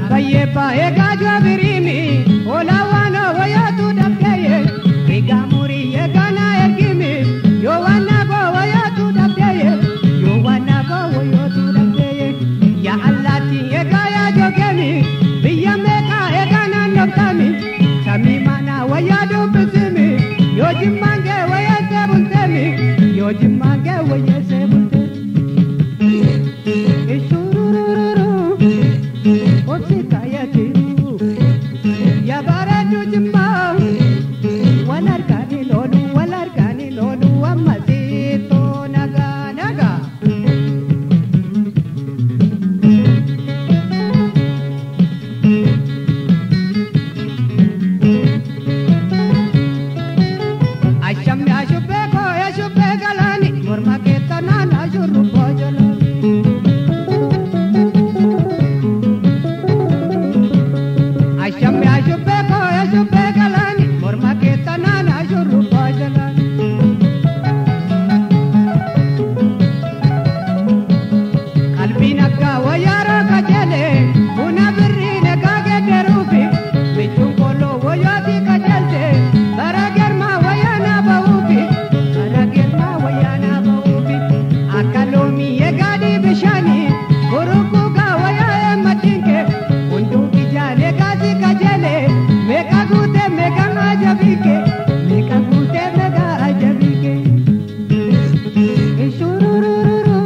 Abbayyee baay'ee gaajoo biriimi olaawaan wayaatu dhabdeeyye rigaa murii eegana ergimi yoo waan naagoo wayaatu dhabdeeyye yoo waan naagoo wayaatu dhabdeeyye yaa allaatti eegaa yaa jogeemi biyya meeqaa eegaa naannooftami samii mana wayyaa dubbisimi yoo jimmaan kee wayyeessee bulteemi yoo jimmaan kee wayyeessee bulteemi. Ishurururu. Obsikayatiru yabaratu jimma wal argani lolu wal argani lolu ammasito naga naga. Ashammi ashubbe ko ashubbe galani morma keettana na shurrubbo jolani. Ashammi ashubbe ko ashubbe galani morma keettana na shurrubbo jolani. Qalbiin akka wayyaaroo qajeele buna birrii nagaa geeddaruufi michuun kooloo wayyooti qajeelte bara germaa wayyaanaa ba'uufi bara germaa wayyaanaa ba'uufi akka loomii eegaadii bishaanii burrukuugaa wayyaa maddiinke hunduu ijaalee gaasii qajeele meeqa guutee meeqa ajabiike meeqa guutee meeqa ajabiike. Ishurururu.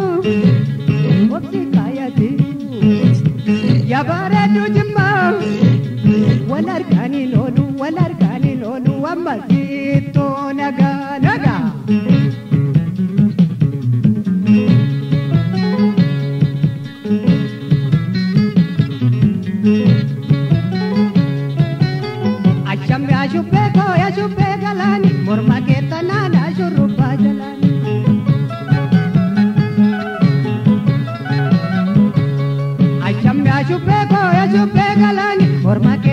Yabareedu jimma wal argaanii loolu wal argaanii loolu ammasiitoo nagaa nagaa. Ashammi ashubbee koo ashubbee galaani morma keettanaan ashurrubbaa jalaani. Ashammi ashubbee koo ashubbee galaani morma kee